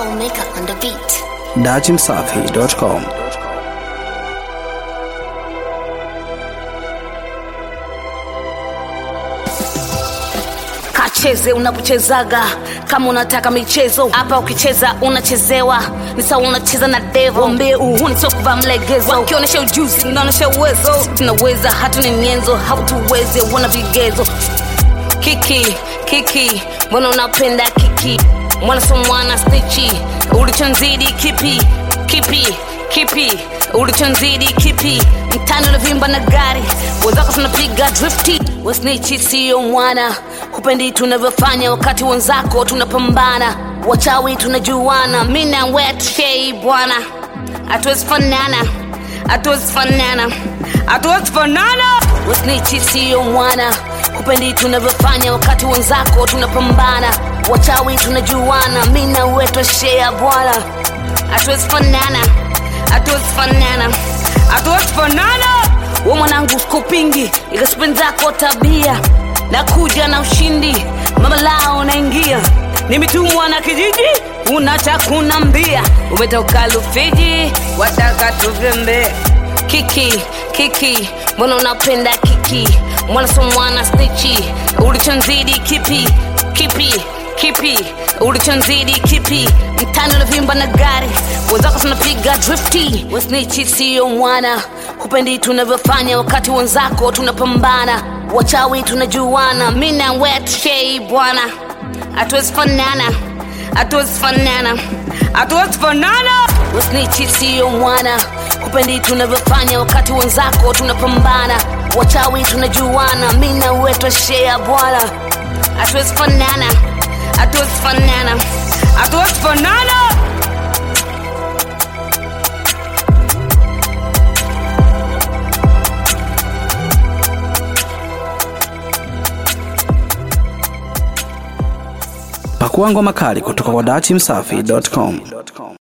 Soulmaker on the beat. dachimsafi.com kacheze unapochezaga kama unataka michezo hapa ukicheza unachezewa ni sawa unacheza na devo mbie uhuni sio kuvaa mlegezo wakionyesha ujuzi unaonyesha uwezo tunaweza hatuni nyenzo hautuwezi wana vigezo kiki kiki mbona unapenda kiki mwana so mwana stichi ulichonzidi kipi kipi kipi ulichonzidi kipi mtani unavimba na gari wenzako tunapiga drifti wasnichi siyo mwana hupendi tunavyofanya wakati wenzako tunapambana wachawi tunajuana mi na wetshei bwana hatuwezi fanana hatuwezi fanana hatuwezi fanana wasnichi siyo mwana hupendi tunavyofanya wakati wenzako tunapambana wachawi tunajuana mi na wetoshea bwana hatuwezi fanana hatuwezi fanana hatuwezi fanana we mwanangu skupingi ikasipendi zako tabia nakuja na ushindi mama lao naingia nimetumwa na kijiji unacha kunambia umetoka lufiji wataka tuvembe kiki kiki mbona unapenda kiki mwana so mwana stichi ulichonzidi kipi kipi kipi ulichonzidi kipi mtani unavimba na gari wenzako tunapiga drifti wasnichi siyo mwana hupendi tunavyofanya wakati wenzako tunapambana wachawi tunajuana mi na wetshei bwana hatuwezi fanana hatuwezi fanana hatuwezi fanana wasnichi siyo mwana hupendi tunavyofanya wakati wenzako tunapambana wachawi tunajuana mi na wetoshea bwana hatuwezi fanana hatuwezi fanana hatuwezi fanana pakua ngoma kali kutoka kwa dachimsafi.com